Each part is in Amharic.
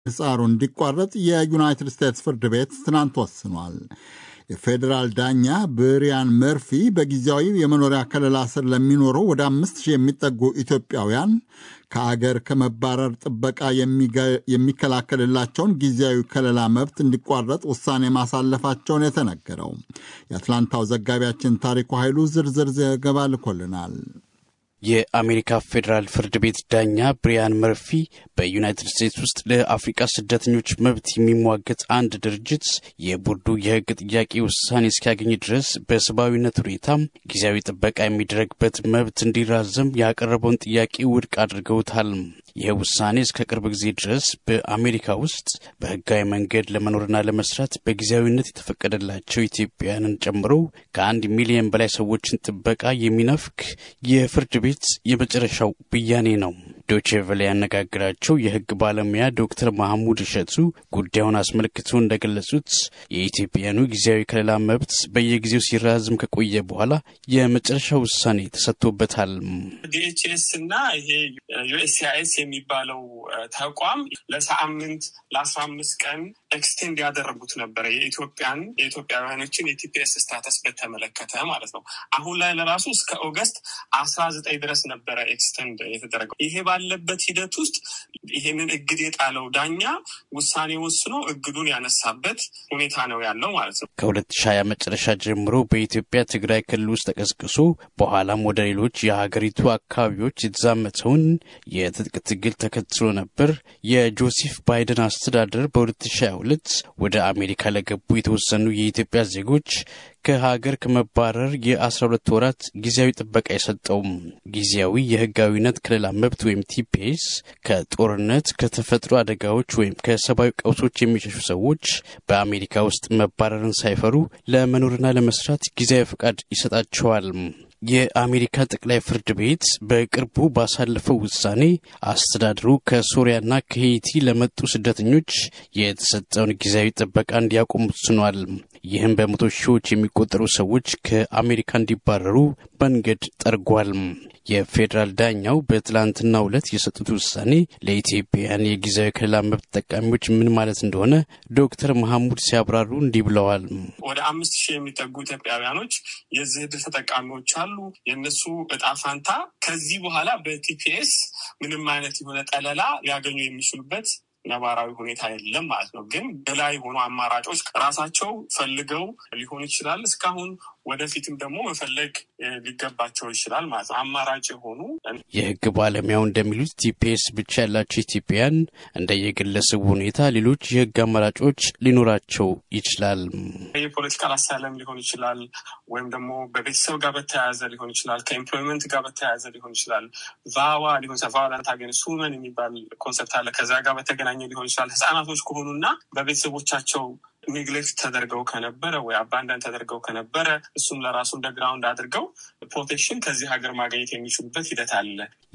ጻሩ እንዲቋረጥ የዩናይትድ ስቴትስ ፍርድ ቤት ትናንት ወስኗል። የፌዴራል ዳኛ ብሪያን መርፊ በጊዜያዊ የመኖሪያ ከለላ ስር ለሚኖሩ ወደ አምስት ሺህ የሚጠጉ ኢትዮጵያውያን ከአገር ከመባረር ጥበቃ የሚከላከልላቸውን ጊዜያዊ ከለላ መብት እንዲቋረጥ ውሳኔ ማሳለፋቸውን የተነገረው። የአትላንታው ዘጋቢያችን ታሪኩ ኃይሉ ዝርዝር ዘገባ ልኮልናል። የአሜሪካ ፌዴራል ፍርድ ቤት ዳኛ ብሪያን መርፊ በዩናይትድ ስቴትስ ውስጥ ለአፍሪቃ ስደተኞች መብት የሚሟገት አንድ ድርጅት የቦርዱ የሕግ ጥያቄ ውሳኔ እስኪያገኝ ድረስ በሰብአዊነት ሁኔታ ጊዜያዊ ጥበቃ የሚደረግበት መብት እንዲራዘም ያቀረበውን ጥያቄ ውድቅ አድርገውታል። ይህ ውሳኔ እስከ ቅርብ ጊዜ ድረስ በአሜሪካ ውስጥ በህጋዊ መንገድ ለመኖርና ለመስራት በጊዜያዊነት የተፈቀደላቸው ኢትዮጵያውያንን ጨምሮ ከአንድ ሚሊዮን በላይ ሰዎችን ጥበቃ የሚነፍክ የፍርድ ቤት የመጨረሻው ብያኔ ነው። ዶቼ ቬለ ያነጋግራቸው የህግ ባለሙያ ዶክተር ማህሙድ እሸቱ ጉዳዩን አስመልክቶ እንደገለጹት የኢትዮጵያኑ ጊዜያዊ ከለላ መብት በየጊዜው ሲራዝም ከቆየ በኋላ የመጨረሻ ውሳኔ ተሰጥቶበታል። ዲኤችኤስ እና ይሄ ዩኤስሲአይኤስ የሚባለው ተቋም ለሳምንት ለአስራ አምስት ቀን ኤክስቴንድ ያደረጉት ነበረ የኢትዮጵያን የኢትዮጵያውያኖችን የቲፒኤስ ስታተስ በተመለከተ ማለት ነው። አሁን ላይ ለራሱ እስከ ኦገስት አስራ ዘጠኝ ድረስ ነበረ ኤክስቴንድ የተደረገው። ይሄ ባለበት ሂደት ውስጥ ይሄንን እግድ የጣለው ዳኛ ውሳኔ ወስኖ እግዱን ያነሳበት ሁኔታ ነው ያለው ማለት ነው። ከሁለት ሺህ ሃያ መጨረሻ ጀምሮ በኢትዮጵያ ትግራይ ክልል ውስጥ ተቀስቅሶ በኋላም ወደ ሌሎች የሀገሪቱ አካባቢዎች የተዛመተውን የትጥቅ ትግል ተከትሎ ነበር የጆሴፍ ባይደን አስተዳደር በ2022 ወደ አሜሪካ ለገቡ የተወሰኑ የኢትዮጵያ ዜጎች ከሀገር ከመባረር የ12 ወራት ጊዜያዊ ጥበቃ የሰጠውም ጊዜያዊ የህጋዊነት ከለላ መብት ወይም ቲፒኤስ ከጦርነት ከተፈጥሮ አደጋዎች ወይም ከሰብአዊ ቀውሶች የሚሸሹ ሰዎች በአሜሪካ ውስጥ መባረርን ሳይፈሩ ለመኖርና ለመስራት ጊዜያዊ ፈቃድ ይሰጣቸዋል። የአሜሪካ ጠቅላይ ፍርድ ቤት በቅርቡ ባሳለፈው ውሳኔ አስተዳደሩ ከሶሪያና ከሄይቲ ለመጡ ስደተኞች የተሰጠውን ጊዜያዊ ጥበቃ እንዲያቆም ወስኗል። ይህም በመቶ ሺዎች የሚቆጠሩ ሰዎች ከአሜሪካ እንዲባረሩ መንገድ ጠርጓል። የፌዴራል ዳኛው በትላንትናው ዕለት የሰጡት ውሳኔ ለኢትዮጵያውያን የጊዜያዊ ከለላ መብት ተጠቃሚዎች ምን ማለት እንደሆነ ዶክተር መሐሙድ ሲያብራሩ እንዲህ ብለዋል። ወደ አምስት ሺህ የሚጠጉ ኢትዮጵያውያኖች የዚህ ዕድል ተጠቃሚዎች አሉ። የእነሱ እጣ ፋንታ ከዚህ በኋላ በቲፒኤስ ምንም አይነት የሆነ ጠለላ ሊያገኙ የሚችሉበት ነባራዊ ሁኔታ የለም ማለት ነው። ግን በላይ የሆኑ አማራጮች ራሳቸው ፈልገው ሊሆን ይችላል። እስካሁን ወደፊትም ደግሞ መፈለግ ሊገባቸው ይችላል ማለት ነው። አማራጭ የሆኑ የህግ ባለሙያው እንደሚሉት ቲፒኤስ ብቻ ያላቸው ኢትዮጵያውያን እንደየግለሰቡ ሁኔታ ሌሎች የህግ አማራጮች ሊኖራቸው ይችላል። የፖለቲካል አሳይለም ሊሆን ይችላል፣ ወይም ደግሞ በቤተሰብ ጋር በተያያዘ ሊሆን ይችላል፣ ከኤምፕሎይመንት ጋር በተያያዘ ሊሆን ይችላል፣ ቫዋ ሊሆን ይችላል። ቫዮለንት አጌንስት ውመን የሚባል ኮንሰፕት አለ። ከዛ ጋር በተገናኘ ሊሆን ይችላል። ህጻናቶች ከሆኑና በቤተሰቦቻቸው ኔግሌክት ተደርገው ከነበረ ወይ አባንዳን ተደርገው ከነበረ እሱም ለራሱ እንደ ግራውንድ አድርገው ፕሮቴክሽን ከዚህ ሀገር ማግኘት የሚችሉበት ሂደት አለ።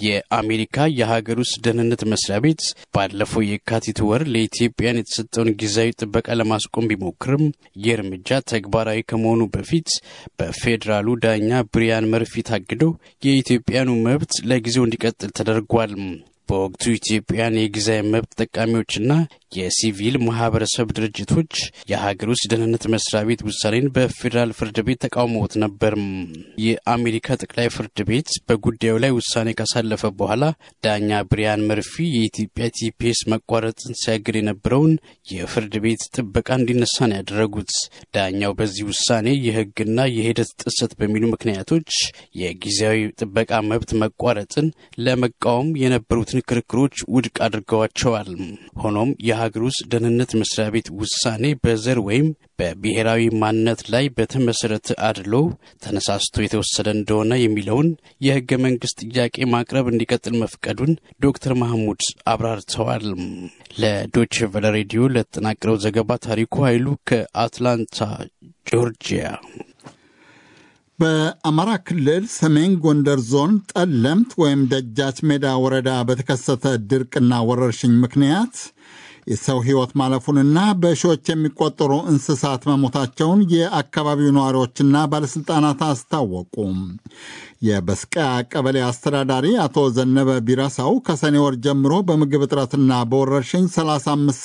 የአሜሪካ የሀገር ውስጥ ደህንነት መስሪያ ቤት ባለፈው የካቲት ወር ለኢትዮጵያን የተሰጠውን ጊዜያዊ ጥበቃ ለማስቆም ቢሞክርም ይህ እርምጃ ተግባራዊ ከመሆኑ በፊት በፌዴራሉ ዳኛ ብሪያን መርፊ ታግደው የኢትዮጵያኑ መብት ለጊዜው እንዲቀጥል ተደርጓል። በወቅቱ ኢትዮጵያን የጊዜያዊ መብት ተጠቃሚዎችና የሲቪል ማህበረሰብ ድርጅቶች የሀገር ውስጥ ደህንነት መስሪያ ቤት ውሳኔን በፌዴራል ፍርድ ቤት ተቃውሞት ነበር። የአሜሪካ ጠቅላይ ፍርድ ቤት በጉዳዩ ላይ ውሳኔ ካሳለፈ በኋላ ዳኛ ብሪያን መርፊ የኢትዮጵያ ቲፒኤስ መቋረጥን ሲያግድ የነበረውን የፍርድ ቤት ጥበቃ እንዲነሳ ነው ያደረጉት። ዳኛው በዚህ ውሳኔ የህግና የሂደት ጥሰት በሚሉ ምክንያቶች የጊዜያዊ ጥበቃ መብት መቋረጥን ለመቃወም የነበሩትን ክርክሮች ውድቅ አድርገዋቸዋል። ሆኖም የሀገር ውስጥ ደህንነት መስሪያ ቤት ውሳኔ በዘር ወይም በብሔራዊ ማንነት ላይ በተመሰረተ አድሎ ተነሳስቶ የተወሰደ እንደሆነ የሚለውን የህገ መንግስት ጥያቄ ማቅረብ እንዲቀጥል መፍቀዱን ዶክተር ማህሙድ አብራርተዋል። ለዶች ቨለ ሬዲዮ ለተጠናቀረው ዘገባ ታሪኩ ኃይሉ ከአትላንታ ጆርጂያ። በአማራ ክልል ሰሜን ጎንደር ዞን ጠለምት ወይም ደጃች ሜዳ ወረዳ በተከሰተ ድርቅና ወረርሽኝ ምክንያት የሰው ሕይወት ማለፉንና በሺዎች የሚቆጠሩ እንስሳት መሞታቸውን የአካባቢው ነዋሪዎችና ባለሥልጣናት አስታወቁ። የበስቀያ ቀበሌ አስተዳዳሪ አቶ ዘነበ ቢረሳው ከሰኔ ወር ጀምሮ በምግብ እጥረትና በወረርሽኝ 35